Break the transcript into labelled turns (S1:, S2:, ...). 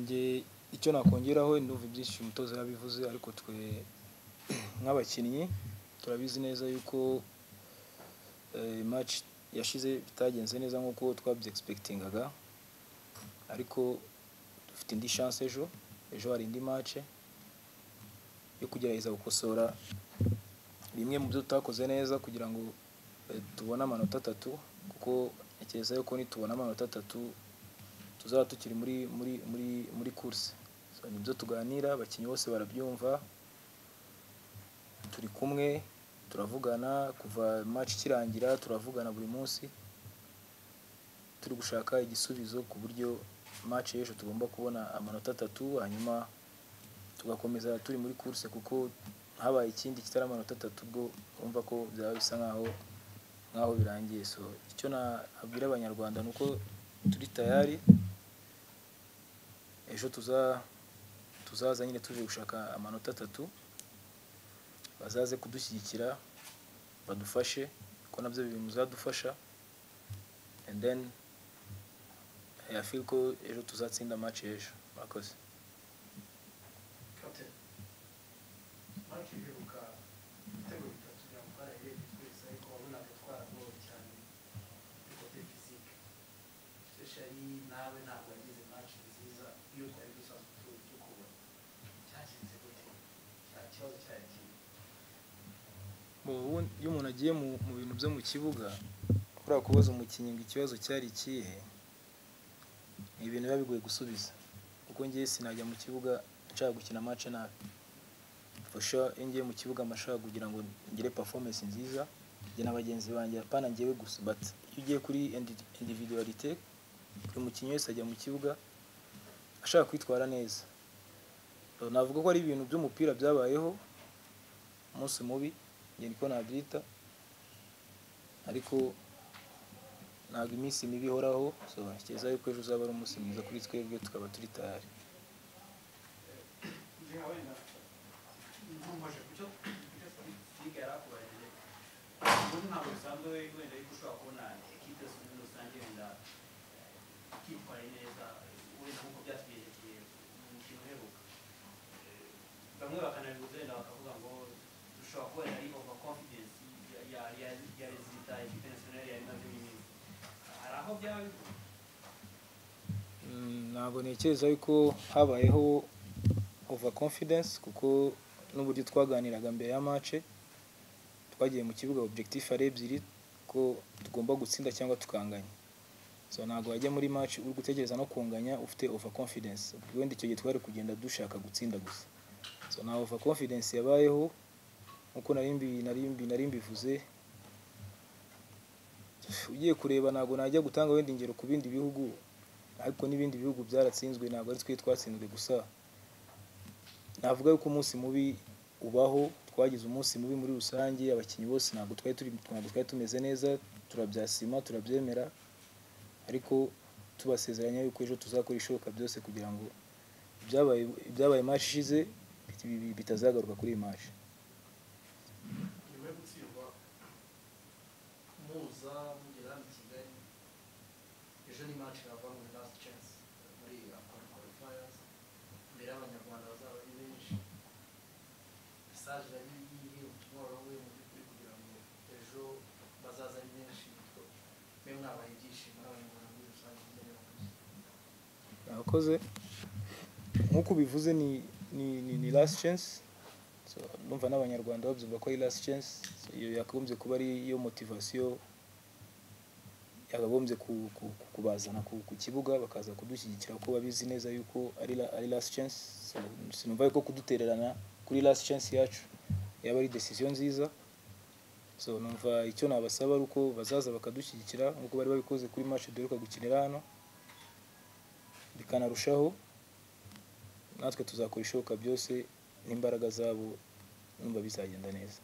S1: njye icyo nakongeraho ndumva ibyinshi umutoza yabivuze ariko twe nk'abakinnyi turabizi neza yuko match yashize bitagenze neza nk'uko twabyegispekitingaga ariko dufite indi chance ejo ejo hari indi match yo kugerageza gukosora bimwe mu byo tutakoze neza kugira ngo eh, tubone amanota atatu kuko ntekereza yuko nitubona amanota atatu tuzaba tukiri muri muri muri muri course so, nibyo tuganira abakinnyi bose barabyumva turi kumwe turavugana kuva match ikirangira turavugana buri munsi turi gushaka igisubizo ku buryo match y'ejo tugomba kubona amanota atatu hanyuma tugakomeza turi muri course kuko habaye ikindi kitari amanota atatu ubwo urumva ko byaba bisa nkaho nkaho birangiye so icyo nabwira abanyarwanda ni uko turi tayari ejo tuza tuzaza nyine tuje gushaka amanota atatu bazaze kudushyigikira badufashe kuko nabyo biri mu bizadufasha and then I feel ko ejo tuzatsinda match y'ejo murakoze
S2: Captain, banki bibuka ibitego bitatu bya Mukara yarebye twese ariko wabonaga atwara gol cyane kuri kote fizike especially nawe ntabwo wagize match nziza iyo twari dusanzwe tu- tukubona cyagenze gute nta kibazo cyari kirimo
S1: Mu bundi- iyo umuntu agiye mu mu bintu byo mu kibuga kuriya kubaza umukinnyi ngo ikibazo cyari ikihe ni ibintu biba bigoye gusubiza kuko ngewe sinajya mu kibuga nshaka gukina match nabi fasha iyo ngiye mu kibuga mba nshaka kugira ngo ngire performance nziza njye na bagenzi banjye apana ngewe gusa but iyo ugiye kuri indi- individualite buri mukinnyi wese ajya mu kibuga ashaka kwitwara neza So, navuga ko ari ibintu by'umupira byabayeho umunsi mubi njye niko nabyita ariko ntabwo iminsi mibi ihoraho so ntekereza yuko ejo uzaba ari umunsi mwiza kuri twebwe tukaba turi tayari
S2: njyewe wenda nkomoje ku cyo kucyo fizike yari akubarije ubundi ntabwo bisanzwe wenda yuko ushobora kubona ekipe zose muri rusange wenda kitwaye neza wenda nk'uko byatwiyerekeye mu mukino uheruka bamwe bakanabibuza wenda bakavuga ngo dushobora kuba yari over confidence ya- ya- ya- ya rezita ekipe nasiyonari yari imaze iminsi hari aho byaba bivuye
S1: Mm, ntabwo ntekereza yuko habayeho over confidence kuko n'uburyo twaganiraga mbere ya mace twagiye mu kibuga objectif ari ebyiri ko tugomba gutsinda cyangwa tukanganya so ntabwo wajya muri match uri gutekereza no kunganya ufite over confidence wenda icyo gihe twari kugenda dushaka gutsinda gusa so nta over confidence yabayeho nk'uko nari mbi- nari mbi- nari mbivuze ugiye kureba ntabwo najya gutanga wenda ingero ku bindi bihugu ariko n'ibindi bihugu byaratsinzwe ntabwo ari twe twatsinzwe gusa navuga yuko umunsi mubi ubaho twagize umunsi mubi muri rusange abakinnyi bose ntabwo twari turi ntabwo twari tumeze neza turabyasima turabyemera ariko tubasezeranya yuko ejo tuzakora ishoboka byose kugira ngo ibyabaye ibyabaye match ishize bit- bi- bitazagaruka kuri iyi match
S3: nyuma yo gutsindwa muza mugera hano i kigali ejo ni match irava muri last chance muri afcon qualifiers imbere y'abanyarwanda bazaba ari benshi mesaje yari iri ubutumwa wabahuye mu by'ukuri kugira ngo ejo bazaza ari benshi bityo mwe mwabaye ibyishimo n'abanyarwanda muri rusange mugere bakuze
S1: abakoze nk'uko ubivuze ni ni ni, ni last chance so, numva n'abanyarwanda babyumva ko ari last chance so, iyo yakagombye kuba ari yo motivasiyo yakagombye ku- ku- ku- kubazana ku, ku kibuga bakaza kudushyigikira kuko babizi neza yuko ari, la- ari last chance so, sinumva yuko kudutererana kuri last chance yacu yaba ari decision nziza so numva icyo nabasaba ari uko bazaza bakadushyigikira nk'uko bari babikoze kuri match duheruka gukinira hano bikanarushaho natwe tuzakora ishoboka byose n'imbaraga zabo numva bizagenda neza